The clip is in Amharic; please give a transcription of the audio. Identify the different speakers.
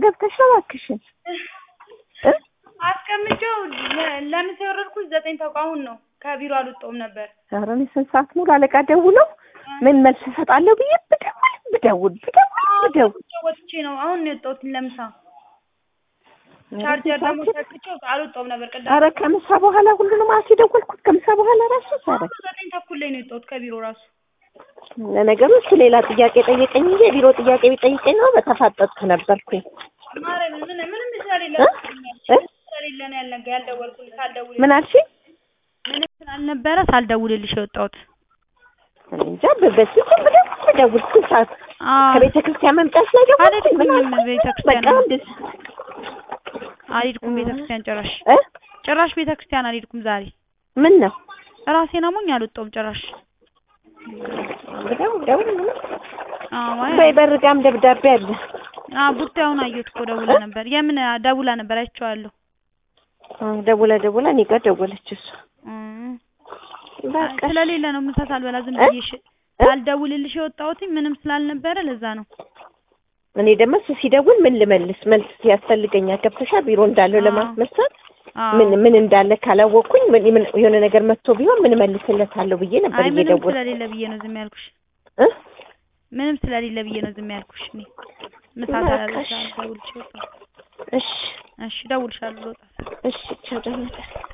Speaker 1: ገብተሽ ነው እባክሽን እ
Speaker 2: አስቀምጬው ለ- ለምሳ የወረድኩት ዘጠኝ ተቋሙን ነው ከቢሮ አልወጣሁም ነበር።
Speaker 1: ኧረ እኔ ስንት ሰዓት ሙሉ አለቃ ደውለው ምን መልስ እሰጣለሁ ብዬ ብደውል ብደውል ብደውል ብደውል
Speaker 2: ወጥቼ ነው አሁን ነው የወጣሁት ለምሳ። ቻርጀር ደግሞ ሰክቼው አልወጣሁም ነበር ቅድም።
Speaker 1: ኧረ ከምሳ በኋላ ሁሉንም አስ የደወልኩት ከምሳ በኋላ ራሱ ኧረ
Speaker 2: ዘጠኝ ተኩል ላይ ነው የወጣሁት ከቢሮ ራሱ።
Speaker 1: ለነገሩ እሱ ሌላ ጥያቄ ጠየቀኝ እንጂ የቢሮ ጥያቄ ቢጠይቀኝ ነው በተፋጠጥኩ ነበርኩኝ
Speaker 2: ማርያምን ምን ምንም ስለሌለ
Speaker 1: እ? እ?
Speaker 2: ስለሌለ ነው ያልነገ ያልደወልኩት ሳልደውል
Speaker 1: ምን አልሽኝ
Speaker 2: ምንም ስላልነበረ ሳልደውልልሽ የወጣሁት።
Speaker 1: እኔ እንጃ በ- በስልክም ብደውል ብደውል ስንት ሰዓት
Speaker 2: አዎ
Speaker 1: ከቤተ ክርስቲያን መምጣት ላይ ደግሞ
Speaker 2: አልሄድኩኝም ቤተ ክርስቲያን።
Speaker 1: በቃ እንደ
Speaker 2: አልሄድኩም ቤተ ክርስቲያን ጭራሽ
Speaker 1: እ
Speaker 2: ጭራሽ ቤተ ክርስቲያን አልሄድኩም ዛሬ
Speaker 1: ምን ነው
Speaker 2: ራሴን አሞኝ አልወጣሁም ጭራሽ።
Speaker 1: ብደውል ብደውል ምንም
Speaker 2: አዎ
Speaker 1: በይ በርጋም ደብዳቤ አለ
Speaker 2: አዎ ቡታውን አየሁት እኮ ደውላ ነበር። የምን ደውላ ነበር አይቼዋለሁ።
Speaker 1: አ፣ ደውላ ደውላ እኔ ጋር ደወለች እሷ
Speaker 2: እም፣
Speaker 1: በቃ
Speaker 2: ስለሌለ ነው ምሳ ሳልበላ ዝም
Speaker 1: እ?
Speaker 2: ብዬሽ ሳልደውልልሽ የወጣሁት ምንም ስላልነበረ ለዛ ነው።
Speaker 1: እኔ ደግሞ እሱ ሲደውል ምን ልመልስ መልስ ያስፈልገኛል ገብተሻል ቢሮ እንዳለው
Speaker 2: አዎ።
Speaker 1: ለማስመሰል
Speaker 2: አዎ
Speaker 1: ምን ምን እንዳለ ካላወቅኩኝ ምን ምን- የሆነ ነገር መጥቶ ቢሆን ምን መልስለታለሁ ብዬ ነበር
Speaker 2: አይ ምንም
Speaker 1: እየደወልኩ
Speaker 2: ስለሌለ ብዬ ነው ዝም ያልኩሽ።
Speaker 1: እ
Speaker 2: ምንም ስለሌለ ብዬ ነው ዝም ያልኩሽ። እኔ ምሳ
Speaker 1: በቃ እሺ።
Speaker 2: ሳልደውልልሽ የወጣሁት።
Speaker 1: እሺ
Speaker 2: እሺ እደውልልሻለሁ ልወጣ ስል።
Speaker 1: እሺ ቻው ደህና ደር